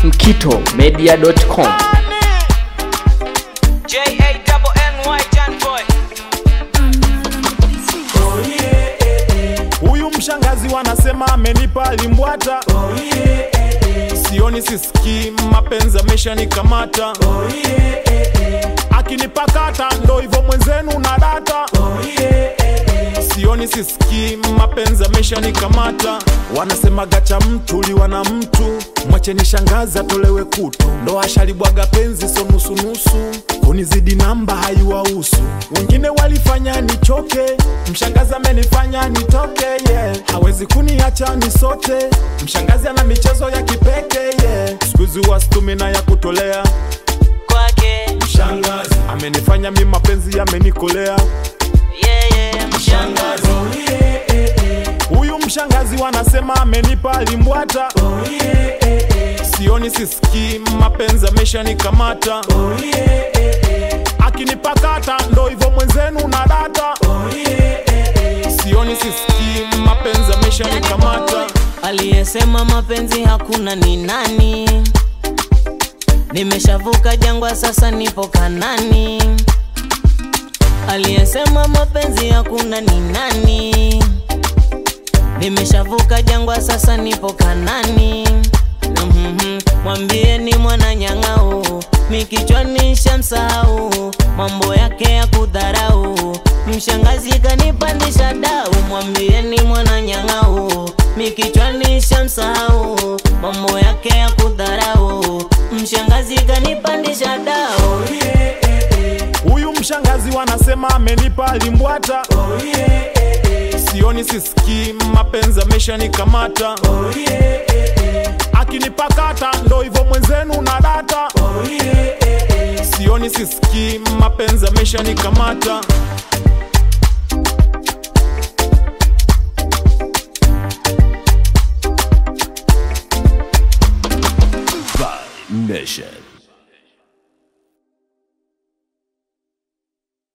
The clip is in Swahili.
mkitomedia.com. J-A-double-N-Y, John Boy. Huyu mshangazi wanasema amenipa limbwata sioni sisikii mapenzi ameshanikamata akinipakata ndo hivyo mwenzenu na data sioni sisikii mapenzi ameshanikamata wanasema gacha mtu liwa na mtu mwacheni shangazi atolewe kutu ndo ashalibwaga penzi so nusunusu kunizidi namba haiwahusu wengine walifanya nichoke mshangazi amenifanya nitoke yeah. hawezi kuniacha nisote mshangazi ana michezo ya kipeke yeah. skuizi wastumi na ya kutolea Kwake, mshangazi amenifanya mi mapenzi yamenikolea yeah, yeah, mshangazi. huyu mshangazi wanasema amenipa limbwata sioni sisikii mapenzi ameshanikamata akinipakata ndo hivyo mwenzenu na data sioni sisikii mapenzi ameshanikamata Aliyesema mapenzi hakuna ni nani? Nimeshavuka jangwa sasa nipo Kanani. Aliyesema mapenzi hakuna ni nani? Nimeshavuka jangwa sasa nipo Kanani. Mhm, Mwambieni mwana nyang'au, mikichwani shamsahau, mambo yake ya kudharau, mshangazi kanipandisha dau. Mwambieni mwana nyang'au, mikichwani shamsahau, mambo yake ya kudharau, mshangazi kanipandisha dau. huyu mshangazi wanasema amenipa limbwata sioni sisikii mapenzi ameshanikamata akinipakata ndo hivyo mwenzenu na data sioni sisikii mapenzi ameshanikamata Nation.